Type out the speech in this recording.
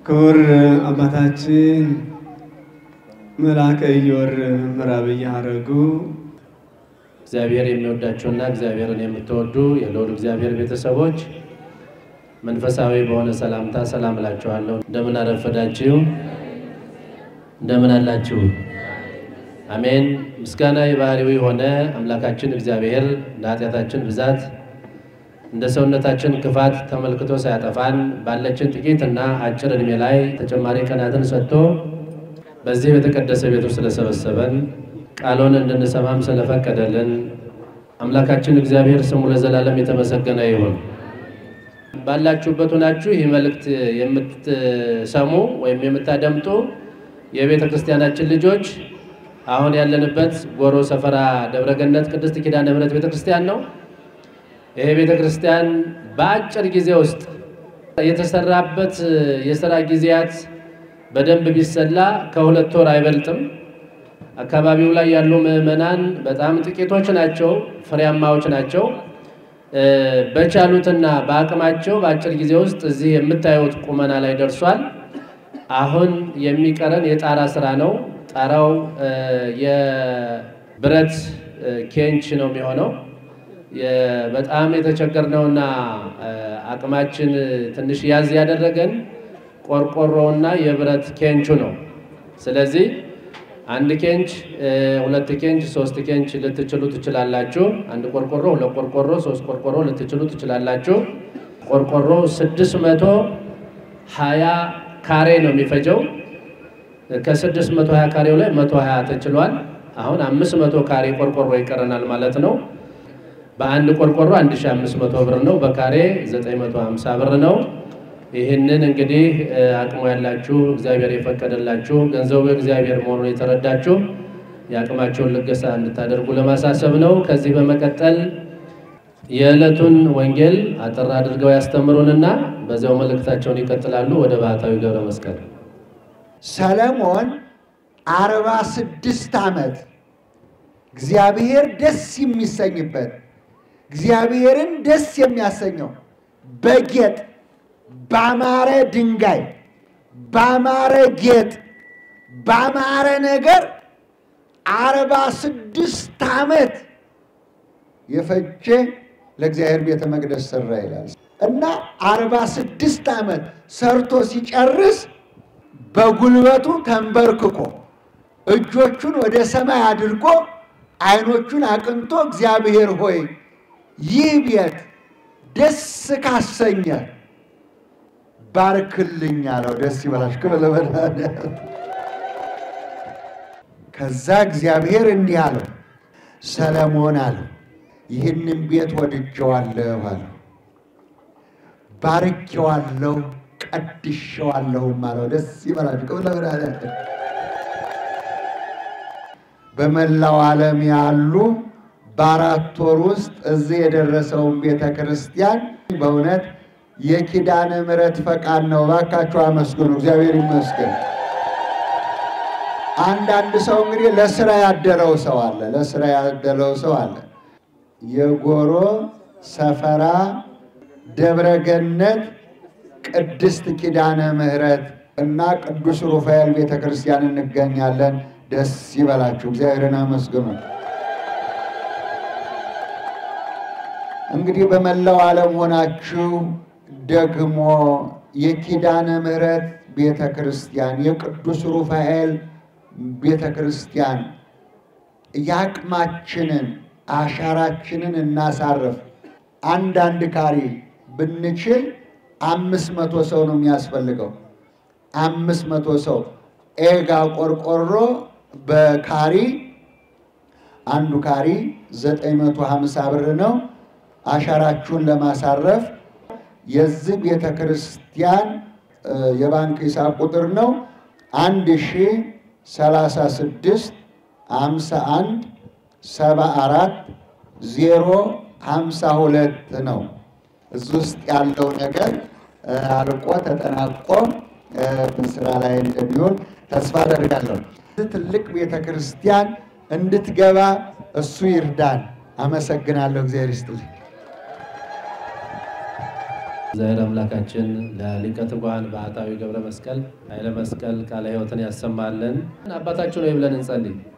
ክቡር አባታችን መልአከ ኢዮር ምዕራብየ ሐረጉ እግዚአብሔር የሚወዳቸውና እግዚአብሔርን የምትወዱ የልዑል እግዚአብሔር ቤተሰቦች መንፈሳዊ በሆነ ሰላምታ ሰላም እላችኋለሁ። እንደምን አረፈዳችሁ? እንደምን አላችሁ? አሜን። ምስጋና የባህሪው የሆነ አምላካችን እግዚአብሔር እንደ ኃጢአታችን ብዛት እንደ ሰውነታችን ክፋት ተመልክቶ ሳያጠፋን ባለችን ጥቂት እና አጭር ዕድሜ ላይ ተጨማሪ ቀናትን ሰጥቶ በዚህ በተቀደሰ ቤቱ ስለሰበሰበን ቃሉን እንድንሰማም ስለፈቀደልን አምላካችን እግዚአብሔር ስሙ ለዘላለም የተመሰገነ ይሁን። ባላችሁበት ሆናችሁ ይህ መልእክት የምትሰሙ ወይም የምታደምጡ የቤተ ክርስቲያናችን ልጆች አሁን ያለንበት ጎሮ ሰፈራ ደብረገነት ቅድስት ኪዳነ ምሕረት ቤተ ክርስቲያን ነው። ይሄ ቤተ ክርስቲያን በአጭር ጊዜ ውስጥ የተሰራበት የስራ ጊዜያት በደንብ ቢሰላ ከሁለት ወር አይበልጥም። አካባቢው ላይ ያሉ ምዕመናን በጣም ጥቂቶች ናቸው፣ ፍሬያማዎች ናቸው። በቻሉትና በአቅማቸው በአጭር ጊዜ ውስጥ እዚህ የምታዩት ቁመና ላይ ደርሷል። አሁን የሚቀረን የጣራ ስራ ነው። ጣራው የብረት ኬንች ነው የሚሆነው። በጣም የተቸገርነውና አቅማችን ትንሽ ያዝ ያደረገን ቆርቆሮውና የብረት ኬንቹ ነው። ስለዚህ አንድ ኬንች፣ ሁለት ኬንች፣ ሶስት ኬንች ልትችሉ ትችላላችሁ። አንድ ቆርቆሮ፣ ሁለት ቆርቆሮ፣ ሶስት ቆርቆሮ ልትችሉ ትችላላችሁ። ቆርቆሮ ስድስት መቶ ሀያ ካሬ ነው የሚፈጀው። ከስድስት መቶ ሀያ ካሬው ላይ መቶ ሀያ ተችሏል። አሁን አምስት መቶ ካሬ ቆርቆሮ ይቀረናል ማለት ነው። በአንድ ቆርቆሮ 1500 ብር ነው። በካሬ 950 ብር ነው። ይህንን እንግዲህ አቅሙ ያላችሁ እግዚአብሔር የፈቀደላችሁ ገንዘቡ እግዚአብሔር መሆኑን የተረዳችሁ የአቅማቸውን ልገሳ እንድታደርጉ ለማሳሰብ ነው። ከዚህ በመቀጠል የዕለቱን ወንጌል አጠር አድርገው ያስተምሩንና በዚያው መልእክታቸውን ይቀጥላሉ። ወደ ባህታዊ ገብረ መስቀል ሰለሞን አርባ ስድስት ዓመት እግዚአብሔር ደስ የሚሰኝበት እግዚአብሔርን ደስ የሚያሰኘው በጌጥ ባማረ ድንጋይ ባማረ ጌጥ ባማረ ነገር አርባ ስድስት ዓመት የፈጀ ለእግዚአብሔር ቤተ መቅደስ ሰራ ይላል እና አርባ ስድስት ዓመት ሰርቶ ሲጨርስ በጉልበቱ ተንበርክኮ እጆቹን ወደ ሰማይ አድርጎ ዓይኖቹን አቅንቶ እግዚአብሔር ሆይ ይህ ቤት ደስ ካሰኘ ባርክልኝ አለው። ደስ ይበላሽ ክብር ለመድኃኒዓለም። ከዛ እግዚአብሔር እንዲህ አለው፣ ሰለሞን አለው ይህንን ቤት ወድጀዋለሁ አለው፣ ባርኬዋለሁ፣ ቀድሼዋለሁም አለው። ደስ ይበላችሁ ክብር ለመድኃኒዓለም። በመላው ዓለም ያሉ በአራት ወር ውስጥ እዚህ የደረሰውን ቤተ ክርስቲያን በእውነት የኪዳነ ምሕረት ፈቃድ ነው። እባካችሁ አመስግኑ። እግዚአብሔር ይመስገን። አንዳንድ ሰው እንግዲህ ለስራ ያደለው ሰው አለ፣ ለስራ ያደለው ሰው አለ። የጎሮ ሰፈራ ደብረገነት ቅድስት ኪዳነ ምሕረት እና ቅዱስ ሩፋኤል ቤተ ክርስቲያን እንገኛለን። ደስ ይበላችሁ፣ እግዚአብሔርን አመስግኑ። እንግዲህ በመላው ዓለም ሆናችሁ ደግሞ የኪዳነ ምሕረት ቤተ ክርስቲያን የቅዱስ ሩፋኤል ቤተ ክርስቲያን የአቅማችንን አሻራችንን እናሳርፍ። አንዳንድ ካሬ ብንችል አምስት መቶ ሰው ነው የሚያስፈልገው። አምስት መቶ ሰው ኤጋ ቆርቆሮ በካሪ አንዱ ካሪ 950 ብር ነው። አሻራችሁን ለማሳረፍ የዚህ ቤተ ክርስቲያን የባንክ ሂሳብ ቁጥር ነው አንድ ሺ ሰላሳ ስድስት ሀምሳ አንድ ሰባ አራት ዜሮ ሀምሳ ሁለት ነው። እዚህ ውስጥ ያለው ነገር አልቆ ተጠናቆ በስራ ላይ እንደሚሆን ተስፋ አደርጋለሁ። ትልቅ ቤተ ክርስቲያን እንድትገባ እሱ ይርዳን። አመሰግናለሁ። እግዚአብሔር ይስጥልኝ። እግዚአብሔር አምላካችን ለሊቀ ትጉሃን ባህታዊ ገብረ መስቀል ኃይለ መስቀል ቃለ ሕይወትን ያሰማልን። አባታችን ሆይ ብለን እንጸልይ።